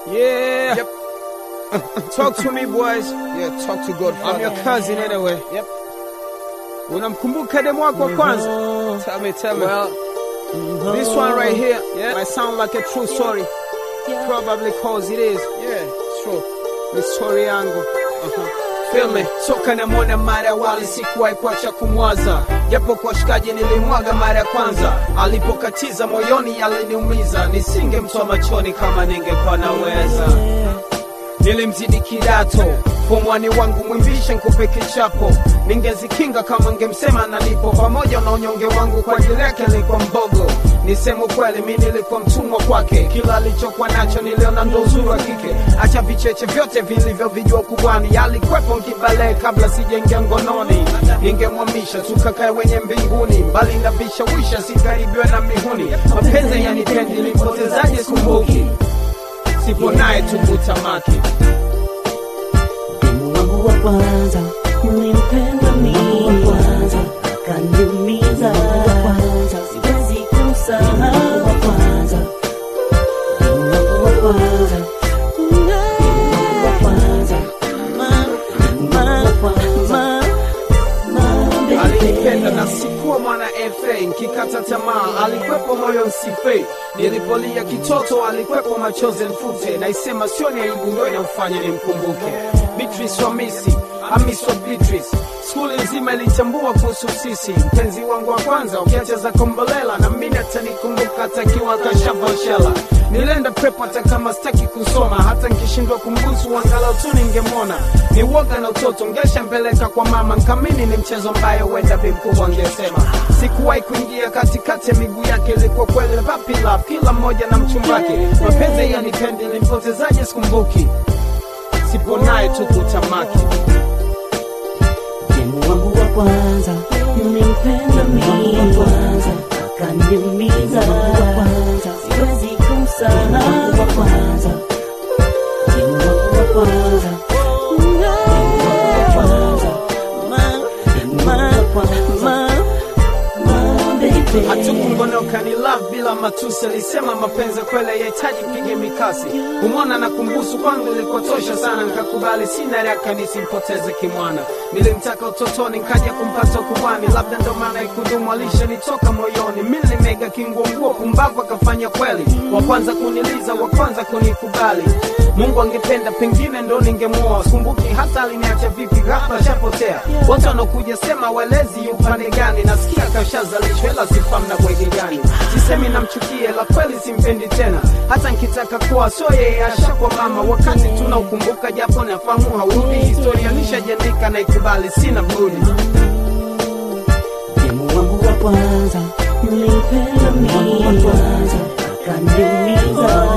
Yeah. Yep. Talk to me boys. Yeah, talk to God, I'm your Father. cousin anyway. Yep. Unamkumbuka demu wako wa kwanza? Tell me, tell me. Well, this one right here Yeah. might sound like a true story. Probably cause it is. yeah, sure. Ni story yangu. Feel me? Toka na mwana mara ya wali sikuwahi kuacha kumwaza, japo kwa shikaji nilimwaga mara ya kwanza. Alipokatiza moyoni aliniumiza, nisingemtoa machoni kama ningekuwa naweza. Nilimzidi kidato pomwani wangu mwimbishe nkupe kichapo, ningezikinga kama ngemsema nalipo, pamoja na unyonge wangu kwa ajili yake nilikuwa mbogo. Niseme ukweli, mi nilikuwa mtumwa kwake, kila alichokuwa nacho niliona ndo uzuri wa kike. Acha vicheche vyote vilivyovijua kubwani, alikwepo nkibale kabla sijaingia ngononi. Ningemwamisha tukakae wenye mbinguni, mbali na vishawisha, sikaribiwe na mihuni. Mapenzi yanipendi, nilipotezaje sikumbuki, sipo naye tukutamaki Demu wangu wa kwanza nilimpenda mimi wa kwanza akaniumiza wa kwanza siwezi kumsahau wa kwanza Demu wangu wa kwanza Demu wangu wa kwanza ma ma ma ma alinipenda na sikuwa mwana FA, nkikata tamaa alikwepo moyo nsife, nilipolia kitoto alikwepo machozi nfute, naisema sio ni aibu ndo inamfanya nimkumbuke. Beatrice wa Misi, Amis wa Beatrice, skuli nzima ilitambua kuhusu sisi, mpenzi wangu wa kwanza, ukiacha za kombolela na mimi atanikumbuka atakiwa kashavoshela nilienda prep hata kama sitaki kusoma, hata nkishindwa kumbusu angalau tu ningemwona. Ni woga na utoto, ngeshambeleka kwa mama, nkamini ni mchezo mbayo wenda bi mkubwa angesema. Sikuwahi kuingia katikati ya miguu yake, ilikuwa kweli vapi love, kila mmoja na mchumbake. Mapenzi yanipendi, nimpotezaje sikumbuki, sipo naye tu kutamaki. Demu wangu wa kwanza nilimpenda mimi wa kwanza akaniumiza wa kwanza siwezi kumsahau wa kwanza Demu wangu wa kwanza Demu wangu wa kwanza ma ma ma ma baby hatukungonoka ni love bila matusi alisema mapenzi kweli yahitaji pige mikasi kumwona na kumbusu kwangu ilikotosha sana nikakubali sina raka nisimpoteze kimwana nilimtaka utotoni nkaja kumpata kubwani labda ndo maana ikudumu alishanitoka moyoni mi nilimega kinguonguo pumbavu akafanya kweli wa kwanza kuniliza wa kwanza kunikubali mungu angependa pengine ndo ningemuoa kumbuki hata aliniacha vipi ghafla shapotea wote wanaokuja sema walezi upande gani nasikia kashazalishwa ila sifamu na bwege gani sisemi namchukie la kweli simpendi tena hata nkitaka kuwa so yeye ashakwa mama wakati tunaukumbuka japo nafahamu haurudi historia nishajandika na ikubali sina budi Demu wangu wa kwanza nilimpenda mimi wa kwanza akaniumiza